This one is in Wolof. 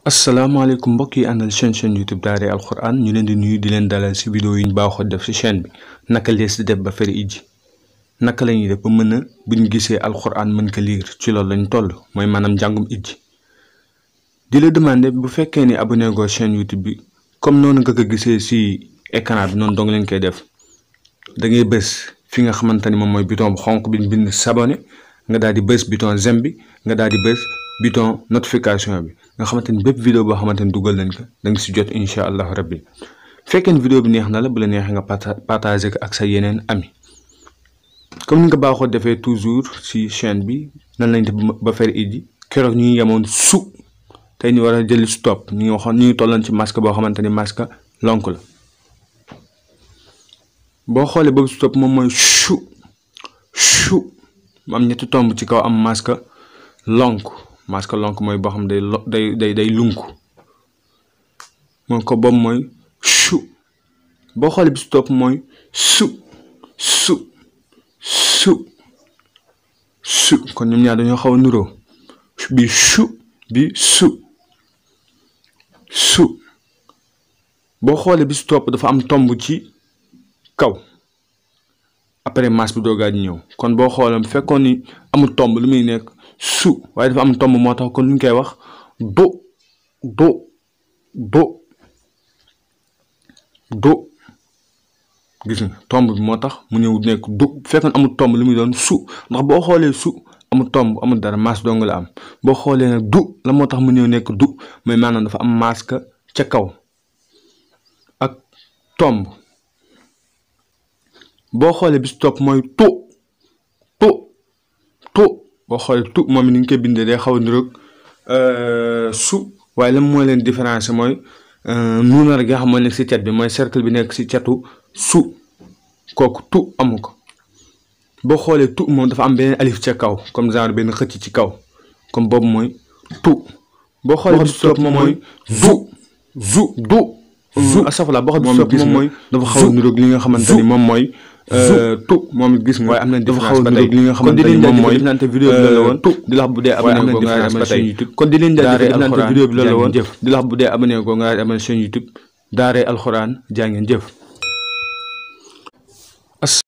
asalaamaaleykum mbokk yi àndal chaîne chaîne youtube Daaray Alxuraan ñu leen di nuyu di leen dalal ci vidéo yi ñu baaxoo def ci chaîne bi naka lees di def ba fari ijji naka la ñuy def ba mën a bu ñu gisee alxuraan mën ko liir ci loolu lañ toll mooy maanaam njàngum ijji di la demander bu fekkee ni abonné goo chaîne youtube bi comme noonu nga ko gisee ci écran bi noonu dong leen koy def da ngay bës fi nga xamante ni moom mooy bouton bu xonq bi bind s'abonner nga daal di bës bouton j'aime bi nga daal di bës bouton notification bi nga xamante ni bépp vidéo boo xamante ni dugal nañ ko da nga si jot incha allah rabbi fekkee ni vidéo bi neex na la bu la neexee nga partager ko ak sa yeneen ami comme ni nga baaxoo defee toujours si chaîne bi nan lañ def ba fer ijji keroog ñu ngi yemoon su tey ñu war a jëli stop ñu ngi waxoon ñu ngi tolloon ci masque boo xamante ni masque lonk la boo xoolee boobu stop moom mooy chu chu mu am ñetti tomb ci kaw am masque lonk masque lonk mooy boo xam day lo day day day lunku moom ko boobu mooy chu boo xoolee bi stop mooy su su su su kon ñoom ñaar dañoo xaw a nuroo bi chu bi su su boo xoolee bi stop dafa am tomb ci kaw après masque bi doogaa di ñëw kon boo xoolee bu fekkoon ni amul tomb lu muy nekk su waaye dafa am tomb moo tax kon lu ñu koy wax do do do do gis nga tomb bi moo tax mu ñëw nekk du bu fekkoon amul tomb lu muy doon su ndax boo xoolee su amul tomb amul dara masque dong la am boo xoolee nag du la moo tax mu ñëw nekk du mais maanaam dafa am masque ca kaw ak tomb boo xoolee bis topp mooy tu tu tu boo xoolee tu moom ni ñu koy bindee day xaw a niroog su waaye lan mooy leen différence mooy nuunar gi nga xam moo nekk si cat bi mooy cercle bi nekk si catu su kooku tu amu ko boo xoolee tu moom dafa am beneen alif ca kaw comme genre benn xëcc ci kaw comme boobu mooy tu boo xoolee bis topp moom mooy zu zu du zu asafala boo xoolee bis topp moom mooy dafa xaw a niroog li nga xamante ni moom mooy tu moom it gis nga waaye am na différence ba tey li nga xamante ni moom mooy nante vidéo bi loolu la woon di la wax bu dee abonné ko nga abonné chaîne YouTube kon di leen jaajëfal di nante vidéo bi loolu la woon di la wax bu dee abonné ko nga abonné chaîne YouTube Daaray Alxuraan jaa ngeen jëf